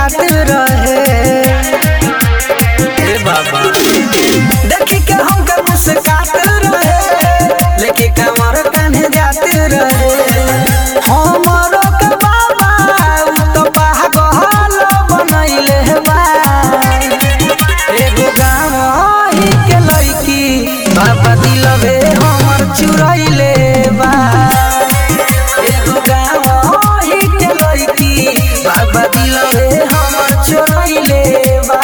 जात रहे ए बाबा देखी के हमके मुस्कात रहे लेके कमर कान्हे जात रहे हमरो के बाबा उ तो पागल बनैले बा एगो गाँव ही के लड़की बाबा दिलवे हमर चुरैले बा एगो गाँव ही के लड़की बाबा दिलवे हमर चुरैले बा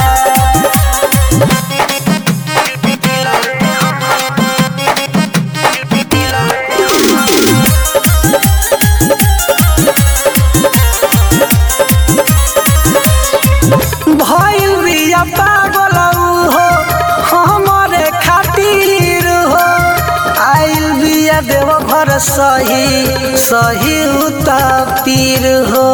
भइल बिया पागल हो हमरे खातिर हो आइल बिया देव घर सही सही उता पीर हो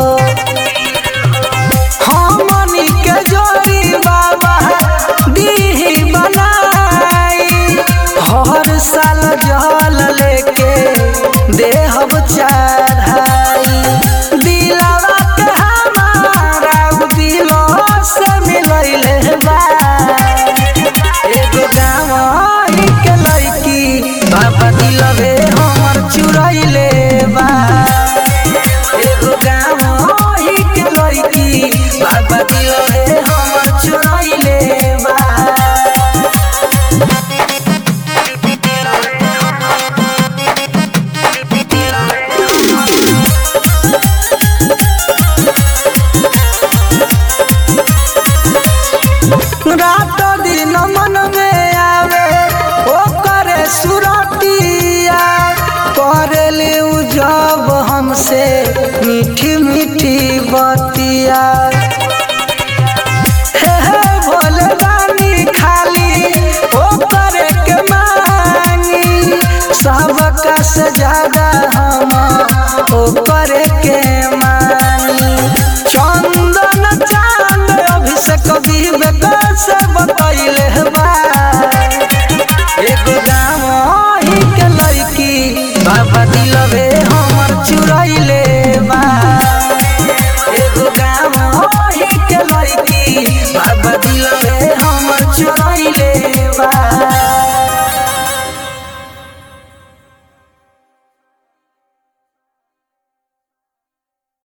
हमनी के जोड़ी बाबा दीही बनाई हर साल जल लेके देहब चढ़ाई दिलवा के हमारा उ दिलो से मिलैले बा एगो गाँव ही के लड़की बाबा दिलवे हमर चुरैले बा एगो गाँव ही के लड़की बाबा दिलवे हमर चुरैले बा रात दिन मन में आवे ओ करे सुरतिया करेले उ जब हमसे मीठी मीठी बतिया हे हे भोले रानी खाली ओ करे के मांगी सबका से ज्यादा हम ओ करे के